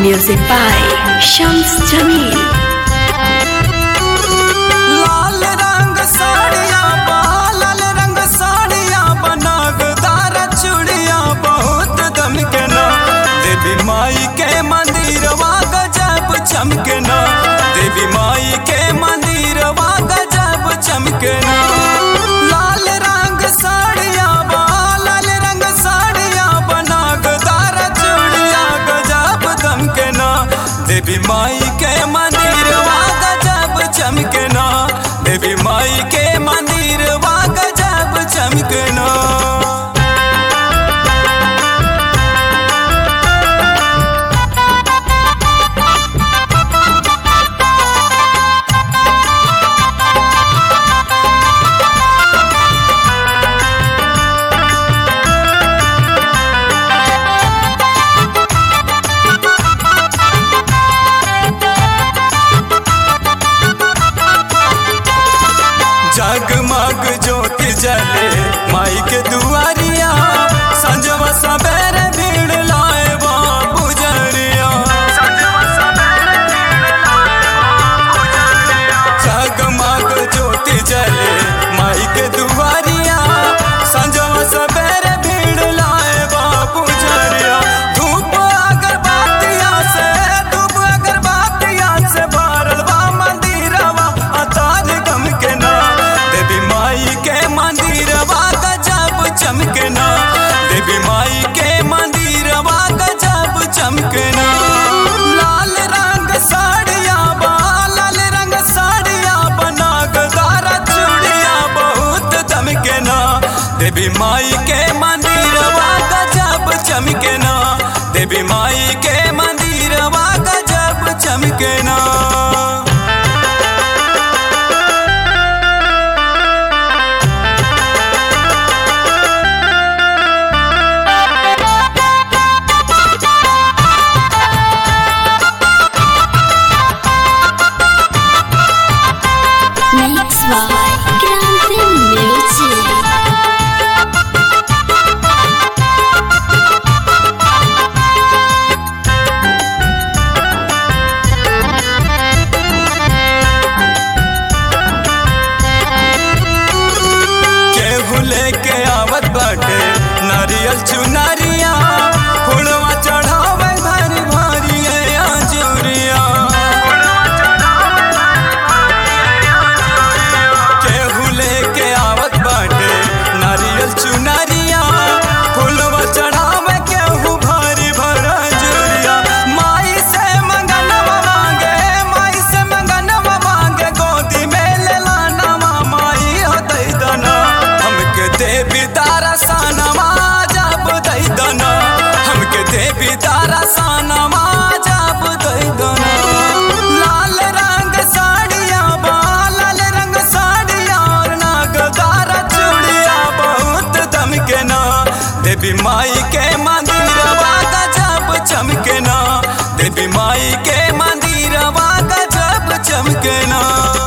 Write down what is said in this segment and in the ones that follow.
Music by Shams Jamil. लाल रंग साड़िया बा लाल रंग साड़िया बनागदार चूड़िया बहुत दमकना देवी माई के मंदिरवा गजब चमकना देवी माई के मंदिरवा गजब चमकना लाल रंग साड़िया बा लाल रंग साड़िया बनागदार चूड़िया गजब दमकना देवी माई के मंदिरवा गजब चमकना देवी माई के मंदिर वा गजब चमकना जगमग ज्योति जले माई के दुआरिया संजवा सबेरे भीड़ लाए बा पुजरिया जगमग ज्योति जले माई के दुआरिया संजवा सबेरे भीड़ लाए बा पुजरिया धूप अगरबत्तिया से धूप अगरबत्तिया से भरल बा मंदिरवा अतार गम के ना देवी माई के मंदिरवा गजब चमकना देवी माई के मंदिरवा गजब चमकना लाल रंग साड़िया बा लाल रंग साड़िया बनागदार चूड़िया बहुत दमकना देवी माई के मंदिरवा गजब चमकना देवी माई के मंदिरवा गजब चमकना Mix by Grande Music. केहू लेके आवत बाटे नारियल चुनरिया फुलवा चढ़ावे भारी भारी आजूरिया केहू लेके आवत बाटे नारियल चुनरिया फुलवा चढ़ावे केहू भारी भरा जुरिया माई से मंगनवा मांगे माई से मंगनवा मांगे गोदी में ले लानवा माई हो दई दना हमके देवी तारा सानवा जब दई दना हमके देवी तारा सानवा जब दई दना लाल रंग साड़िया बा लाल रंग साड़िया और नागदार चूड़िया बहुत दमकना देवी माई के मंदिरवा गजब चमकना देवी माई के मंदिरवा गजब चमकना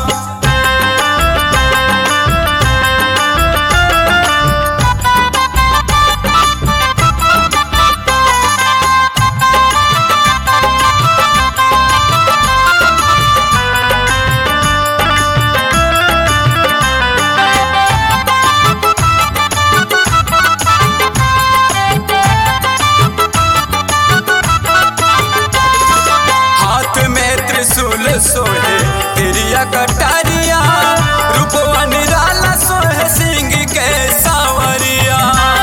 हाथ में त्रिशूल सोहे तिरिया कटारिया रूपवा निराला सोहे सिंह के सावरिया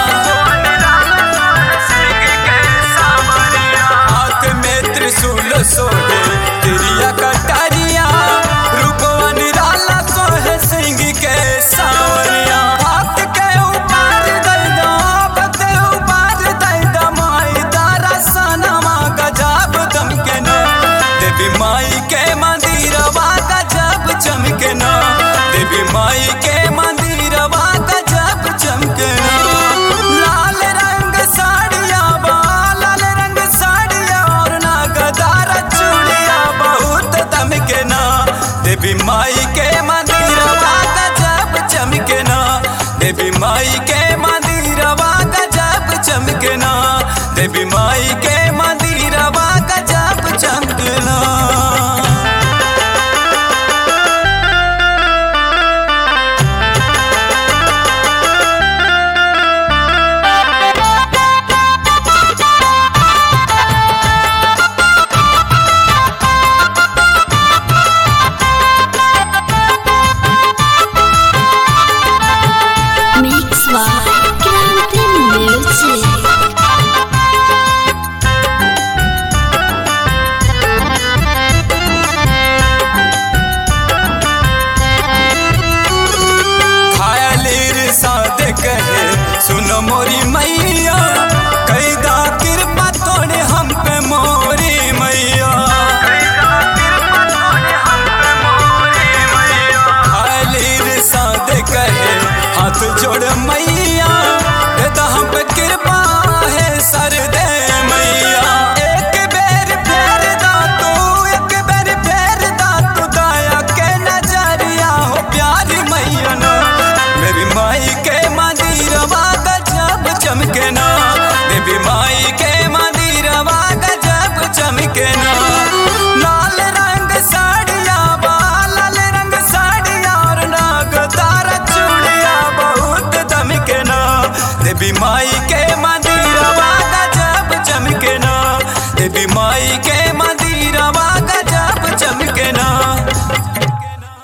हाथ में त्रिशूल सोहे तिरिया कटारिया रूपवा निराला सोहे सिंह के सावरिया हाथ के ऊपर दई दो हाथ के ऊपर दई दो माई तारा सनमा गजब दमकना देवी माई के मंदिरवा गजब चमकना देवी माई के मंदिरवा गजब चमकना लाल रंग साड़िया बा लाल रंग साड़िया और नागदार चूड़िया बहुत दमकना देवी माई के मंदिरवा गजब चमकना देवी माई के मंदिरवा गजब चमकना देवी माई के मंदिरवा गजब देवी माई के